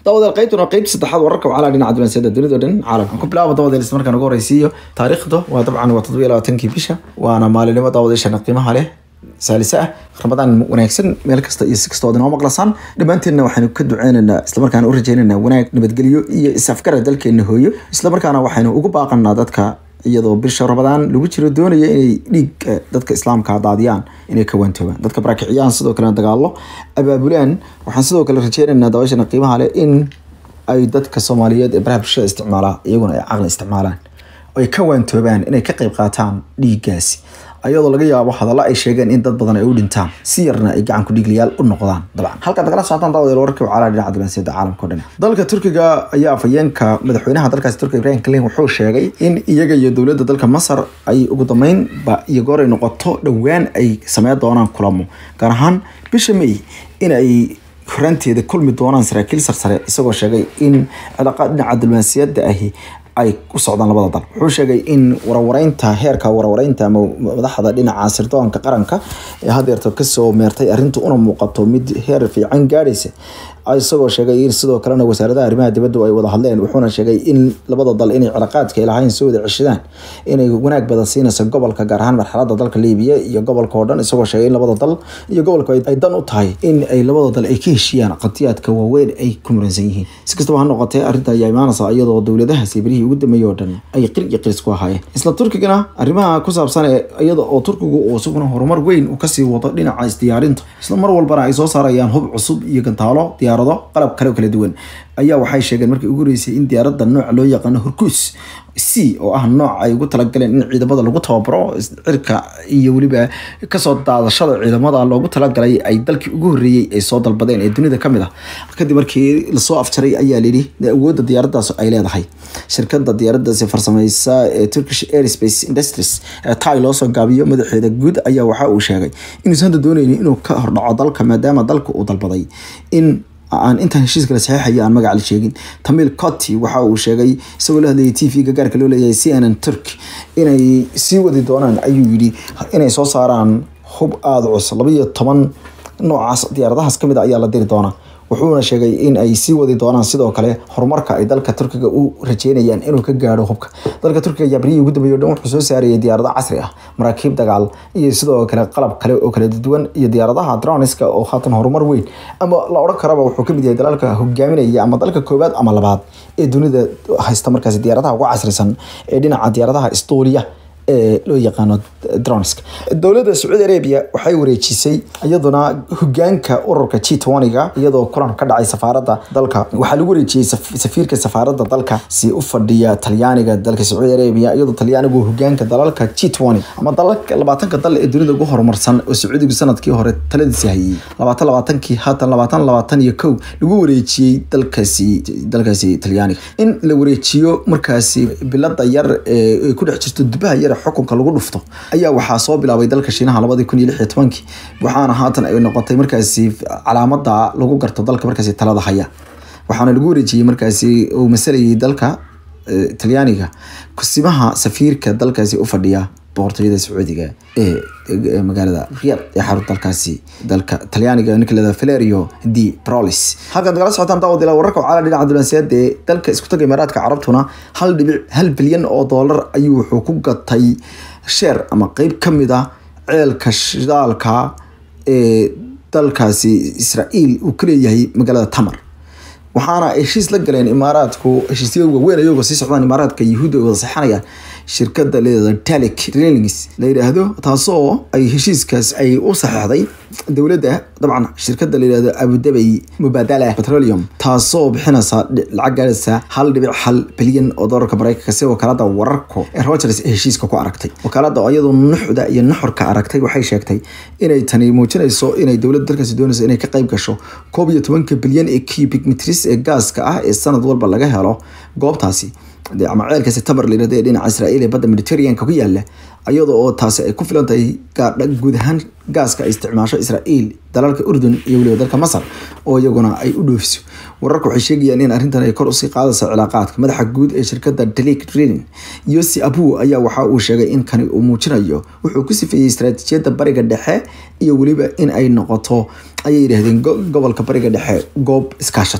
daawadaal qaybtuna qaybta saddexaad wararka wacala dhinaca dunaasiyada dunida dhan caalamka ku bilaabo daawadaal isla markaan ugu horeysiiyo taariikhda waa dabcan waa toddobiyo labaatankii bisha waana maalinimo daawadayaashana qiimaha leh saalisa ah ramadaan wanaagsan meel kasta iyo si kasta ood inoo maqlasaan dhammaanteenna waxaynu ka duceynaynaa islamarkaana u rajeynaynaa wanaag nabadgelyo iyo is-afgara dalkeena hooyo islamarkaana waxaynu ugu baaqanaa dadka iyadoo bisha ramadaan lagu jiro doonaya inay dhiig dadka islaamka daadiyaan inay ka waantoobaan dadka barakiciyaan sidoo kalena dagaalo abaabulaan waxaan sidoo kale rajeynaynaa daawashana qiimaha leh in ay dadka soomaaliyeed ee baraha bulshada isticmaalaa iyaguna ay caqli isticmaalaan ay ka waantoobaan inay ka qayb qaataan dhiiggaasi ayadoo laga yaabo hadallo ay sheegeen in dad badan ay u dhintaan si yarna ay gacan ku dhiigliyaal u noqdaan dabcan halkaad nagala socotaan daawadayaal wararkii wacaalaa dhinaca dunaasiyada caalamka o dhan dalka turkiga ayaa afhayeenka madaxweynaha dalkaasi turkiga ibrahim kalin wuxuu sheegay in iyaga iyo dowladda dalka masar ay ugu dambeynba iyo goor ay noqoto dhowaan ay sameyn doonaan kulamo gaar ahaan bisha may in ay horaanteeda kulmi doonaan saraakiil sarsare isagoo sheegay in cilaaqaad dhinaca diblomaasiyadda ahi ay u socdaan labada dal wuxuu sheegay in warwareynta heerka warwareynta ama madaxda dhinaca sirdoonka qaranka ee hadeerto kasoo meertay arrintu una muuqato mid heer fiican gaadhaysa isagoo sheegay in sidoo kalena wasaaradaha arrimaha dibadda ay wada hadleen wuxuuna sheegay in labada dal inay cilaaqaadka ay lahayn soo wada ceshadaan inay wanaag badan siinayso gobolka gaar ahaan marxalada dalka liibiya iyo gobolka oo dhan isagoo sheegay in labada dal iyo gobolka ay dan u tahay in ay labada dal ay ka heshiiyaan qatiyaadka waaweyn ay ku muransan yihiin si kastaba ha noqotee arrinta ayaa imaanaysa iyadoo dowladahaasi berihii ugu dambeeyey oo dhan ay qir iyo qiris ku ahaayeen isla turkigana arrimaha ku saabsan ee iyada oo turkigu uu isaguna horumar weyn uu kasii wado dhinaca isdiyaarinta isla mar walbana ay soo saarayaan hub cusub iyo gantaalo diyaarado qalab kale oo kala duwan ayaa waxay sheegeen markii ugu horeysay in diyaaradda nooca loo yaqaano horkuus c oo ah nooc ay ugu talagaleen in ciidamada lagu tababaro cirka iyo weliba kasoo daadashada ciidamada loogu talagalay ay dalkii ugu horeeyey ay soo dalbadeen ee dunida kamid ah kadib markii lasoo afjaray ayaa layidhi awoodda diyaaradaas ay leedahay shirkada diyaaradaasi farsameysa ee turkish airspace industries ee tai loosoo gaabiyo madaxeeda guud ayaa waxa uu sheegay inuusan hadda dooneynin inuu ka hordhaco dalka maadaama dalka uu dalbaday in aan intaan heshiiska la saxiixaya aan magaca la sheegin tamil coti waxa uu sheegay isagoo la hadlayay t v-ga gaarka loo leeyahay c n n turk inay sii wadi doonaan ayuu yidhi inay soo saaraan hub aada cus labaiyo toban noocaas diyaaradahaas kamid a ayaa la diri doonaa wuxuuna sheegay in ay sii wadi doonaan sidoo kale horumarka ay dalka turkiga u rajeynayaan inuu ka gaadho hubka dalka turkiga ayaa berihii ugu dambeeyay o dhan wuxuu soo saarayay diyaarado casri ah maraakiib dagaal iyo sidoo kale qalab kale oo kala duwan iyo diyaaradaha droniska oo haatan horumar weyn ama la odhan karaba wuxuu kamid yahay dalalka hogaaminaya ama dalka koowaad ama labaad ee dunida haysta markaasi diyaaradaha ugu casrisan ee dhinaca diyaaradaha estonia ee loo yaqaano dronska dowladda sacuudi arabia waxay wareejisay iyaduna hogaanka ururka g toniga iyadoo kulan ka dhacay safaaradda dalka waxaa lagu wareejiyey safiirka safaaradda dalka si u fadhiya talyaaniga dalka sacuudi arabia iyadoo talyaanigu hogaanka dalalka g tony ama dalalka labaatanka dal ee dunida ugu horumarsan oo sacuudigu sanadkii hore taladiisi hayay labaatan labaatankii haatan labaatan labaatan iyo kow lagu wareejiyey dalkaasi dalkaasi talyaaniga in la wareejiyo markaasi bilada yar ee ku dhex jirto dubaha yar xukunka lagu dhufto ayaa waxaa soo bilaabay dalka shiinaha labadii kun iyo lix iyo tobankii waxaana haatan ay noqotay markaasi calaamada lagu garto dalka markaasi talada haya waxaana lagu wareejiyey markaasi uu masalayay dalka talyaaniga kusimaha safiirka dalkaasi u fadhiya boqortooyada sacuudiga ee magaalada riyad ee xarun dalkaasi dalka talyaaniga ninka leeda valerio di prolis halkaad nagala socotaan daawadila wararka wacala dhinaca dunaasiyada ee dalka isku taga imaaraadka carabtuna hal dhibic hal bilyan oo doolar ayuu wuxuu ku gatay sheer ama qeyb kamid ah ceelka shidaalka ee dalkaasi israael uu ka leeyahay magaalada tamar waxaana heshiis la galeen imaaraadku heshiisyo waaweyn ayagoo sii socdaan imaaraadka yahuudda ay wada saxanayaan shirkada leedaha talic railings la yidhaahdo taasoo ay heshiiskaas ay u saxeexday dowladda dabcan shirkada la yidhahdo abudabay mubadala petroleum taasoo bixinaysa lacag gaadhaysa hal dhibic hal bilyan oo doolarka mareykanka si wakaalada wararku ee Reuters ee heshiiska ku aragtay wakaalada oo iyadoo nuxda iyo nuxurka aragtay waxay sheegtay inay tani muujinayso inay dowladda dalkaasi doonayso inay ka qayb gasho koob iyo tobanka bilyan ee cubic meters ee gaaska ah ee sanad walba laga helo goobtaasi ama ceelkaasi tabar la yirahdo ee dhinaca Israa'iil ee badda Mediterranean-ka ku yaala iyadoo oo taasi ay ku filan tahay gaadha guud ahaan gaaska ay isticmaasho Israa'iil dalalka Urdun iyo weliba dalka Masar oo iyaguna ay u dhoofiso wararku waxay sheegayaan in arrintan ay kor usii qaadayso cilaaqaadka madaxa guud ee shirkadda Delic Drilling Yossi Abu ayaa waxa uu sheegay in kani uu muujinayo wuxuu ku sifeeyey istaraatiijiyadda bariga dhexe iyo weliba in ay noqoto ayay yidhaahdeen gobolka bariga dhexe goob iskaashata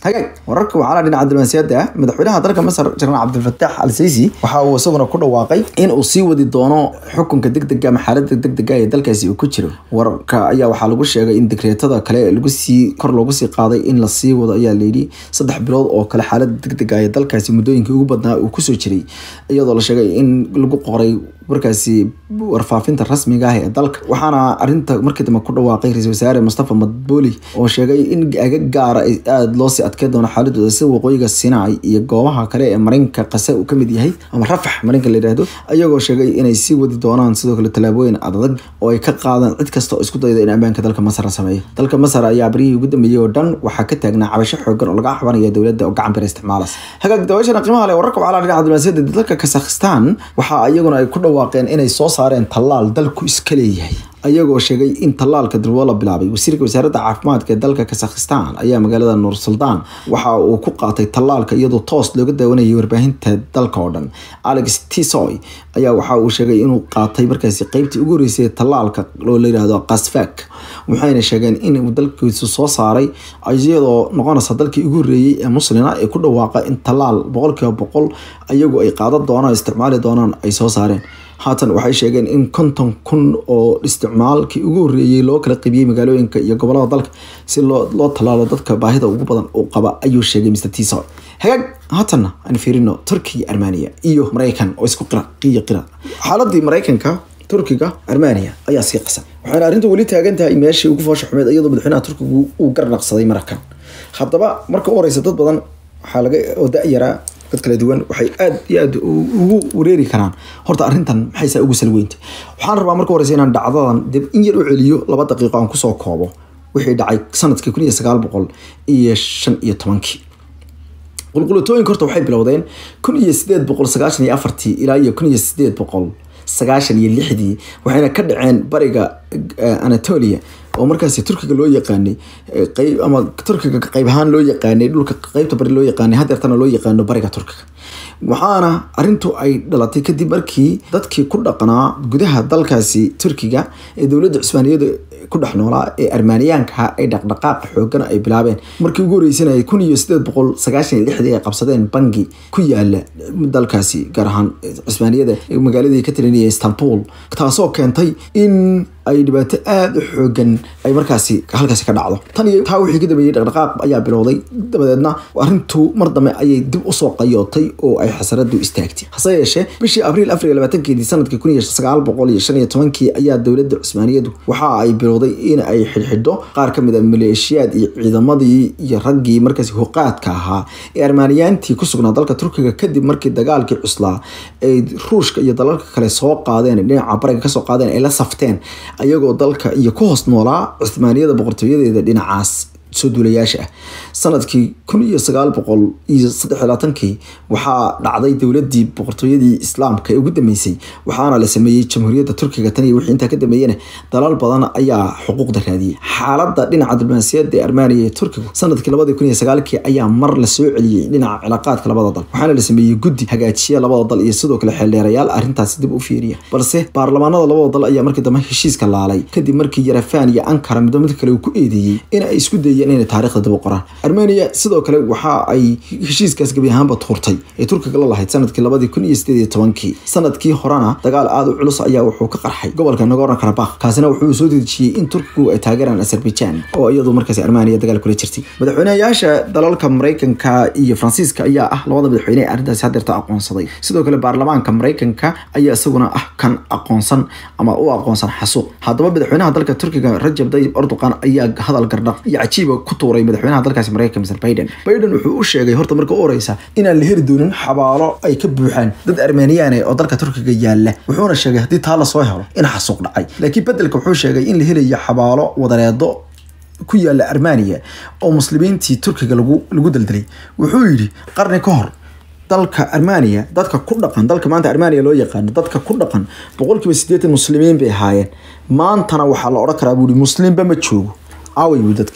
hagaag wararka waxaa dhinaca diblomaasiyadda madaxweynaha dalka masar jenaraal cabdilfataax al siisi waxa uu isaguna ku dhawaaqay in uu sii wadi doono xukunka degdega ama xaalada degdega ee dalkaasi uu ku jiro wararka ayaa waxaa lagu sheegay in dekreetada kale lagu sii kor loogu sii qaaday in la sii wado ayaa layidhi saddex bilood oo kale xaalada degdega ee dalkaasi muddooyinkii ugu badnaa uu kusoo jiray iyadoo la sheegay in lagu qoray markaasi warfaafinta rasmiga ah ee dalka waxaana arinta markii dambe ku dhawaaqay ra-isul wasaare mustafa madbooli oo sheegay in aga gaara ay aada loo sii adkeen doono xaaladooda sida waqooyiga sinai iyo goobaha kale ee marinka qase uu kamid yahay ama rafax marinka la yidhaahdo ayagoo sheegay inay sii wadi doonaan sidoo kale tallaabooyin adag oo ay ka qaadaan cid kasta oo isku dayda in ammaanka dalka masar la sameeyo dalka masar ayaa baryihii ugu dambeeyey oo dhan waxaa ka taagnaa cabasho xoogan oo laga cabanaya dowladda oo gacan bira isticmaalas hagaag dabaashana qiimaha leh wararka waxaa dhinaca diblomaasiyadda dalka kazakhstan waxa iyaguna ay ku dhawaaqeen inay soo saareen tallaal dalku iska leeyahay ayagoo sheegay in tallaalka durbo la bilaabay wasiirka wasaaradda caafimaadka ee dalka kazakhstan ayaa magaalada nuur suldaan waxa uu ku qaatay tallaalka iyadoo toos looga daawanayay warbaahinta dalka oo dhan alex tisoy ayaa waxa uu sheegay inuu qaatay markaasi qeybtii ugu horeysay tallaalka oo la yidhaahdo kasfak waxayna sheegeen in dalkiisu soo saaray iyadoo noqonaysa dalkii ugu horeeyey ee muslina ee ku dhawaaqa in tallaal boqolkiiba boqol ayagu ay qaadan doonaan isticmaali doonaan ay soo saareen haatan waxay sheegeen in konton kun oo isticmaalkii ugu horeeyey loo kala qibiyey magaalooyinka iyo gobolada dalka si loo tallaalo dadka baahida ugu badan uu qaba ayuu sheegay mr tiso hagaag haatanna aan fiirino turkiya armania iyo maraykan oo isku qira qiyo qira xaaladii maraykanka turkiga armania ayaa sii qasan waxayna arrinta weli taagan tahay meeshii ugu foosha xumeed iyadoo madaxweynaha turkigu uu garnaqsaday markan haddaba marka u horeysa dad badan waxaa laga oo da-yaraa dad kala duwan waxay aada iyo aada ugu wareeri karaan horta arrintan maxay saa ugu salweynta waxaan rabaa marka horeysa inaan dhacdadan dib in yar u celiyo laba daqiiqo aan kusoo koobo wixii dhacay sanadkii kun iyo sagaal boqol iyo shan iyo tobankii qulqulatooyinka horta waxay bilowdeen kun iyo sideed boqol sagaashan iyo afartii ilaa iyo kun iyo sideed boqol sagaashan iyo lixdii waxayna ka dhaceen bariga anatolia oo markaasi turkiga loo yaqaanay qeyb ama turkiga qeyb ahaan loo yaqaanay dhulka qeybta bari loo yaqaanay hadeertana loo yaqaano bariga turkiga waxaana arintu ay dhalatay kadib markii dadkii ku dhaqnaa gudaha dalkaasi turkiga ee dowladda cusmaaniyada ku dhex noolaa ee armaaniyaanka ay dhaqdhaqaaq xoogan ay bilaabeen markii ugu horeysanayay kun iyo sideed boqol sagaashan iyo lixdii ay qabsadeen bangi ku yaala dalkaasi gaar ahaan cusmaaniyada magaaladii ka tirinaya istanbul taasoo keentay in ay dhibaato aada u xoogan ay markaasi halkaasi ka dhacdo tan iyo taa wixii ka dambeeyey dhaqdhaqaaq ayaa bilowday dabadeedna arrintu mar dambe ayay dib usoo qayootay oo ay xasaradu istaagtay hase yeeshee bishii abriil afar iyo labaatankeedii sanadkii kun iyo sagaal boqol iyo shan iyo tobankii ayaa dowladda cusmaaniyadu waxa ay bilowday in ay xidhxidho qaar ka mid a maleeshiyaad iyo ciidamadii iyo raggii markaasi huqaadka ahaa ee armaaniyaantii ku sugnaa dalka turkiga kadib markii dagaalkii cuslaa ay ruushka iyo dalalka kale soo qaadeen dhinaca bariga kasoo qaadeen ay la safteen ayagoo dalka iyo ku hoos noolaa cusmaaniyada boqortooyadeeda dhinacaas soo duulayaasha ah sanadkii kun iyo sagaal boqol iyo saddex labaatankii waxaa dhacday dowladii boqortooyadii islaamka ee ugu dambeysay waxaana la sameeyey jamhuuriyadda turkiga tan iyo wixii intaa ka dambeeyena dalal badan ayaa xuquuqda raadiyey xaaladda dhinaca diblomaasiyadda ee armaniya ee turkigu sanadkii labadii kun iyo sagaalkii ayaa mar la soo celiyey dhinaca cilaaqaadka labada dal waxaana la sameeyey guddi hagaajiya labada dal iyo sidoo kale xeeldheerayaal arrintaasi dib u fiiriya balse baarlamaanada labada dal ayaa markii dambe heshiiska laalay kadib markii yarafaan iyo ankara midba mid kale uu ku eedeeyey in ay isku dayeen inay taariikhda dib u qoraan armenia sidoo kale waxa ay heshiiskaas gebi ahaanba tuurtay ee turkiga la lahayd sanadkii labadii kun iyo sideed iyo tobankii sanadkii horena dagaal aada u culus ayaa wuxuu ka qarxay gobolka nagorno karabakh kaasina wuxuu soo dedejiyey in turkigu ay taageeraan azerbaijan oo iyadu markaasi armenia dagaal kula jirtay madaxweyneyaasha dalalka maraykanka iyo faransiiska ayaa ah labada madaxweyne ee arrintaasi hadeerta aqoonsaday sidoo kale baarlamaanka maraykanka ayaa isaguna ah kan aqoonsan ama u aqoonsan xasuuq haddaba madaxweynaha dalka turkiga rajab tayyib erdogan ayaa hadal gardhaq iyo cajiiba ku tuuray madaxweynaha dalkaasi maraykanka mr biden biden wuxuu u sheegay horta marka u horeysa inaan la heli doonin xabaalo ay ka buuxaan dad armeniyaane oo dalka turkiga yaala wuxuuna sheegay haddii taa lasoo helo in xasuuq dhacay laakiin bedelka wuxuu sheegay in la helayo xabaalo wadareedo ku yaala armenia oo muslimiintii turkiga lagu lagu daldalay wuxuu yidhi qarni ka hor dalka armenia dadka ku dhaqan dalka maanta armenia loo yaqaano dadka ku dhaqan boqolkiiba sideetan muslimiin bay ahaayeen maantana waxaa la odhan karaa buuhi muslimba ma joogo aaway buu dadkii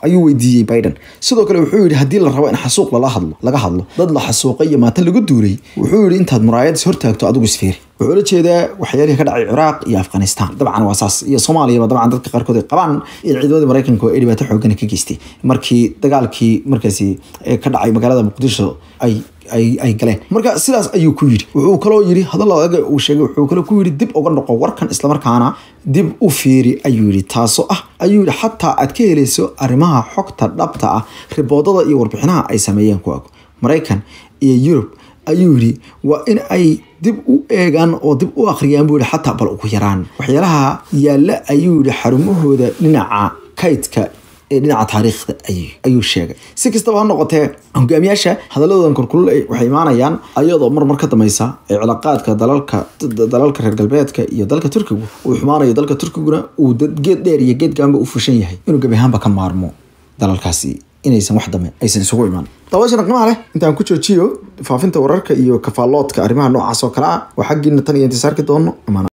ayuu weydiiyey biden sidoo kale wuxuu yidhi haddii la rabo in xasuuq lala hadlo laga hadlo dad la xasuuqay iyo maata lagu duulay wuxuu yidhi intaad muraayad is hortaagto adigu isfeeri wuxuu la jeedaa waxyaalihii ka dhacay ciraaq iyo afghanistan dabcan waa saas iyo soomaaliyaba dabcan dadka qaarkood ay qabaan in ciidamadii maraykanka ay dhibaato xoogana ka geystay markii dagaalkii markaasi ka dhacay magaalada muqdisho ay ay ay galeen marka sidaas ayuu ku yidhi wuxuu kaloo yidhi hadalladaga uu sheegay wuxuu kaloo ku yidhi dib uga noqo warkan islamarkaana dib u fiiri ayuu yidhi taasoo ah ayuu yidhi xataa aad ka helayso arrimaha xogta dhabta ah riboodada iyo warbixinaha ay sameeyeen kuwaagu maraykan iyo yurub ayuu yidhi waa in ay dib u eegaan oo dib u akhriyaan buu yihi xataa bal ugu yaraan waxyaalaha yaalla ayuu yidhi xarumahooda dhinaca kaydka ee dhinaca taariikhda ayuu sheegay si kastaba ha noqotee hogaamiyaasha hadaladan korkulul waxay imaanayaan ayadoo mar mar ka dameysa ee cilaaqaadka dalalka dalalka reer galbeedka iyo dalka turkigu uu xumaanayo dalka turkiguna uu geed dheer iyo geed gaanba u fushan yahay inuu gebi ahaanba ka maarmo dalalkaasi inaysan wax dame aysan isugu imaan daawashana qiimaha leh intaan ku joojiyo faafinta wararka iyo kafaaloodka arrimaha noocaas oo kale ah waa xaggiina tan iyo intisaarki doono